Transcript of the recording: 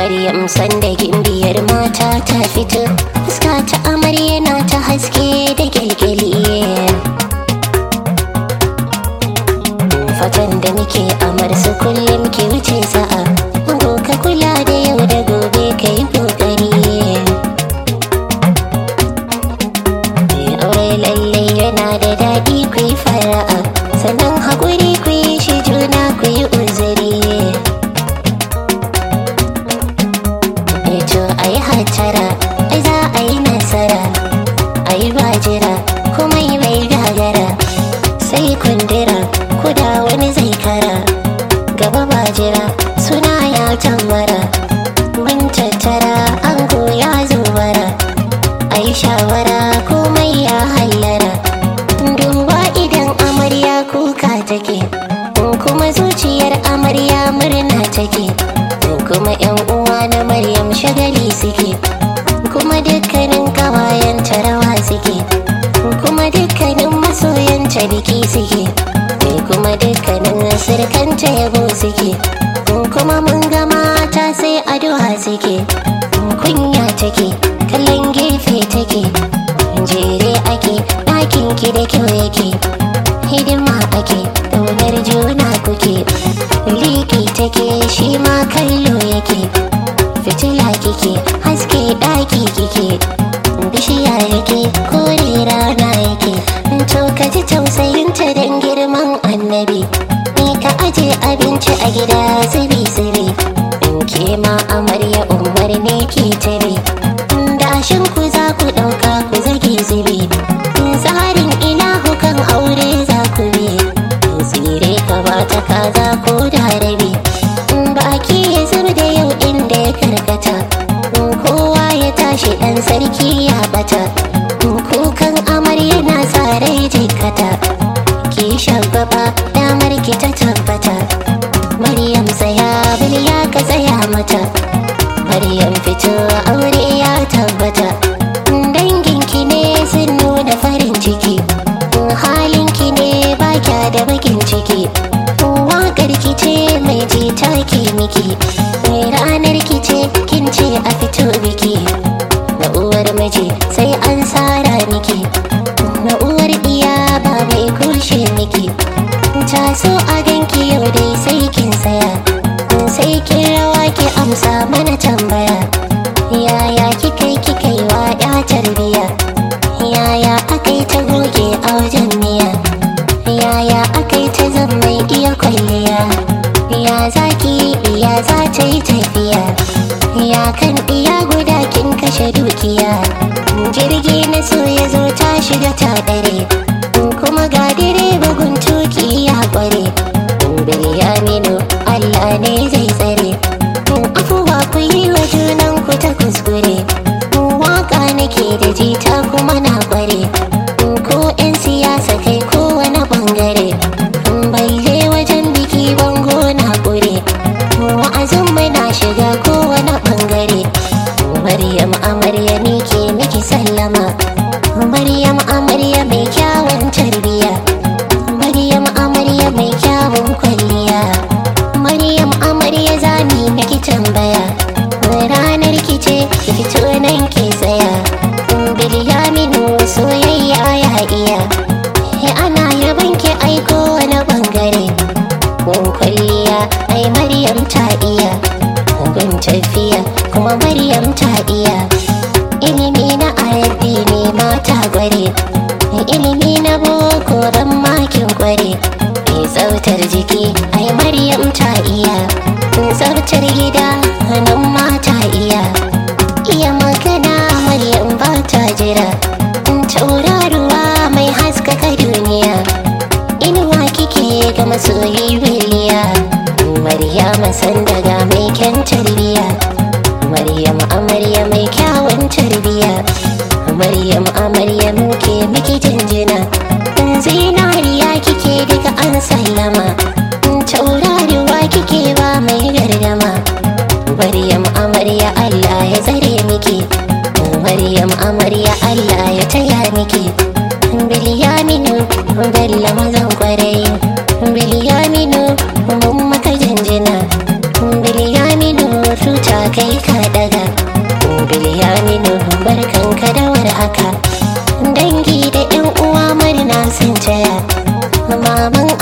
Maryam sanda gimbiyar mata ta fito fuska ta amarya na ta haske da kyalkyali fatan da muke amar su kullum ke wuce sa'a Ango ka kula da yau da gobe ka yi kokari aure lalle yana da daɗi ku yi fara'a sannan haƙuri ku yi shi juna ku yi uzuri to a yi hatara ai za a yi nasara a yi bajira kuma yi mai gagara sai kundira ko da wani zai kara gaba bajira suna ya tambara mun tattara ango ya zubara a yi shawara komai ya hallara duba idan amarya kuka take kuma zuciyar amarya murna take kuma yan uwa na maryam shagali suke kuma dukkanin kawayen rawa suke kuma dukkanin masoyanta biki suke kuma dukkanin sirkanta yabo suke kuma mun ga mata sai addu'a suke kunya take kallon gefe take jere ake ɗakin ki da kyau yake hidima ake ƙaunar juna kuke liki take shi ma kallo yake fitila kike haske ɗaki kike bishiya yake kore rana yake to ka ji tausayinta don girman annabi ni ka aje abinci a gida zubi zubi in ke ma amarya umar ne ke tare dashin ku za ku ɗauka ku zage zubi tsarin ilahu kan aure za ku bi tsire ka ba ta kaza ko da rabi baki ya zub da yau inda ya karkata kowa ya tashi ɗan sarki ya bata kukan amarya na tsarai jikata ki shagaba damar ki ta tabbata maryam tsaya biliya ka tsaya mata maryam fito aure ya tabbata danginki ne sun nuna farin ciki halinki ne ba kya da bakin ciki waƙar ki ce mai jita ke miki ranar ki ce kin ce a fito biki na uwar miji sai an tsara miki na uwar iya ba mai kushe miki ta so a ganki yau dai sai kin saya sai kin rawa ki amsa mana tambaya yaya kika yi kika yi wa ya tarbiya yaya aka yi ta goge a wajen miya yaya aka yi ta zan mai iya kwalliya ya za ki yi ya za ta yi tafiya ya kan iya guda kin kashe dukiya jirgi na so ya zo ta shiga ta dare kuma ga direba guntuki ya kware bilyaminu allah ne zai tsare afuwa ku yi wa junan ku ta kuskure waka nake da jita kuma na kware ko 'yan siyasa kai kowane bangare balle wajen biki bango na kure wa'azin mai na shiga kowane bangare maryam amarya ni ke miki sallama maryam amarya mai kyawun tarbiya maryam amarya mai kyawun kwalliya maryam amarya zani miki tambaya ranar ki ce ki fito nan ki tsaya bilyaminu soyayya ya iya ana yaban ki aiko wani bangare gun kwalliya ai maryam ta iya gun tafiya kuma maryam ta iya ilimi na arabi ne mata gware ilimi na boko don makin kware mai tsautar jiki ai maryam ta iya tsautar gida nan mata iya iya magana maryam ba ta jira tauraruwa mai haskaka duniya inuwa kike ga masoyi biliya maryama san daga mai kyan tarbiya maryam amarya mai kyawun tarbiya maryam amarya muke miki jinjina zinariya kike daga an sallama tauraruwa kike ba mai gardama maryam amarya allah ya tsare miki maryam amarya allah ya taya miki bilyaminu bella mazan kwarai bilyaminu mun maka jinjina bilyaminu tuta kai maman